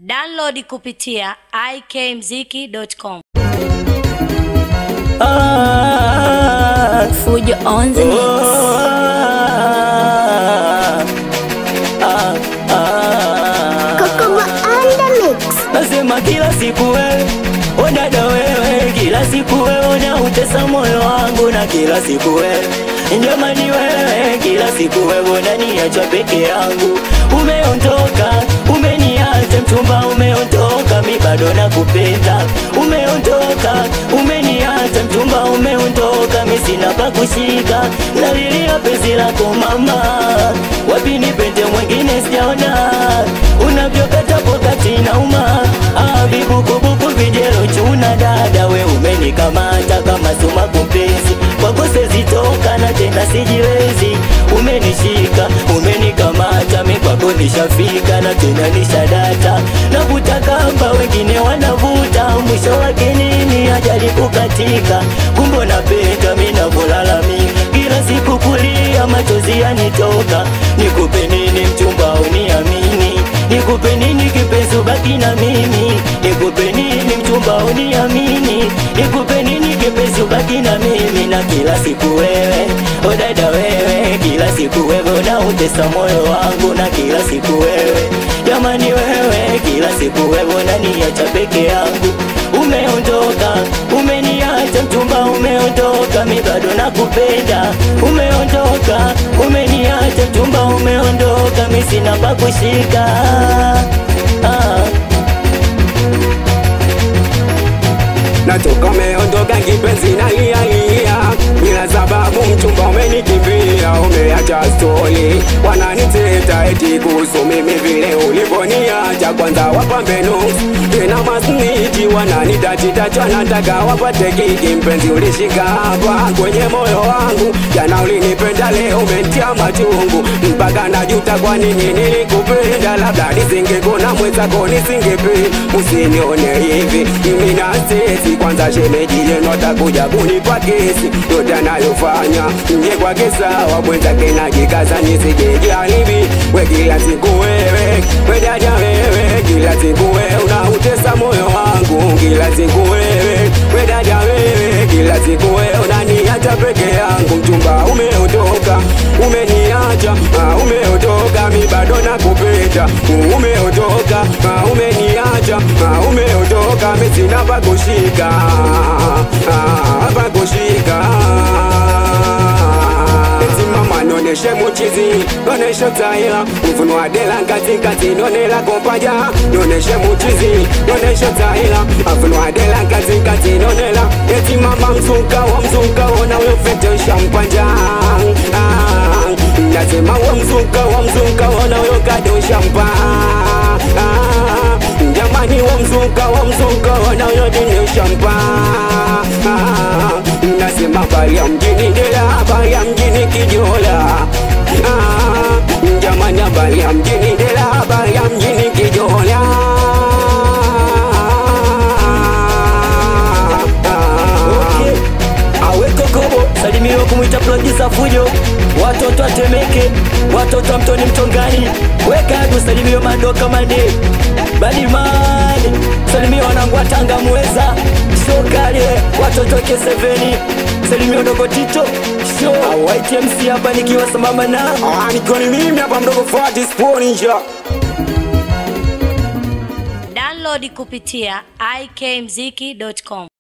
Download kupitia ikmziki.com. Ah, Fujo on the mix. ah, ah. Kokoma on the mix. Nasema kila siku wewe odada wewe, kila siku wewe unautesa moyo wangu, na kila siku wewe jamani, wewe kila siku wewe unaniacha peke yangu, umeondoka umeniacha mchumba, umeondoka mi bado nakupenda, umeondoka umeniacha mchumba, umeondoka mi sina pa kushika, nalilia penzi lako mama, wapi nipende mwingine sijaona, unavyokata pokati nauma, ah, vibukubuku vijelo chuna dada, we umenikamata kama suma kupenzi kwako sezitoka na tena sijiwezi, umenishika umenikamata, mi kwako nishafika na tena nishadata, navuta kamba wengine wanavuta, mwisho wake nini? Ajali kukatika, kumbe napenda mi navolalamika kila siku kulia, machozi yanitoka, nikupe nini mchumba uniamini? Nikupe nini kipenzi ubaki na mimi? Nikupe nini mchumba uniamini? Nikupe nini kipenzi ubaki na mimi? Na kila siku wewe, o dada wewe, kila siku wewe unautesa moyo wangu, na kila siku wewe, jamani wewe, kila siku wewe unaniacha peke yangu, umeondoka, umeniacha mchumba, umeondoka, mi bado nakupenda, umeondoka, umeniacha mchumba, umeondoka, mi sina pa kushika ah. natoka umeondoka kipenzi nalialia bila sababu mchumba umenikimbia umeacha stori wananiteta eti kuhusu mimi vile ulivoniacha kwanza wapambe nusu tena masniti wananitatitacha nataka wapate kiki mpenzi ulishika hapa kwenye moyo wangu jana ulinipenda leo umentia machungu mpaka najuta kwa nini nilikupenda labda nisingekona mwenzako nisingependa usinione hivi mimi na sisi kwanza shemeji yenu atakuja kunipa kesi yote anayofanya nje kwake sawa mwenzake najikaza nisijejaribi we kila siku wewe we dada wewe kila siku wewe unautesa moyo wangu kila siku wewe we dada wewe kila siku wewe unaniacha peke yangu mchumba umeondoka umeniacha ah, umeondoka mi bado nakupenda umeondoka ah, umeniacha ah, umeondoka mi sina pa kushika ah, pa kushika Eti mama noneshe muchizi noneshe taira mvuno wa dela katikati nonela kompaja noneshe muchizi noneshe taira mvuno wa dela katikati nonela eti mama mzuka wa mzuka ona uyofetesha mpanja ah, nasema wa mzuka wa mzuka ona uyokadosha mpa ah, jamani wa mzuka wa mzuka ona uyodinesha mpa ah, nasema bari ya mjini dela bari ya mjini kijola ah, jamani habari ya mjini dela habari ya mjini kijola Okay. Aweko kobo salimiwa kumwita producer Fujo, watoto atemeke, watoto wa mtoni mtongani, weka adu salimiwa madoka mane badimani, salimiwa wanangu wa Tanga mweza shokale, watoto wa K7 salimiwa dogo Tito show YTMC hapa nikiwa sambamba na Ah, nikoni mimi hapa mdogo Fati Sponinja Download kupitia ikmziki.com.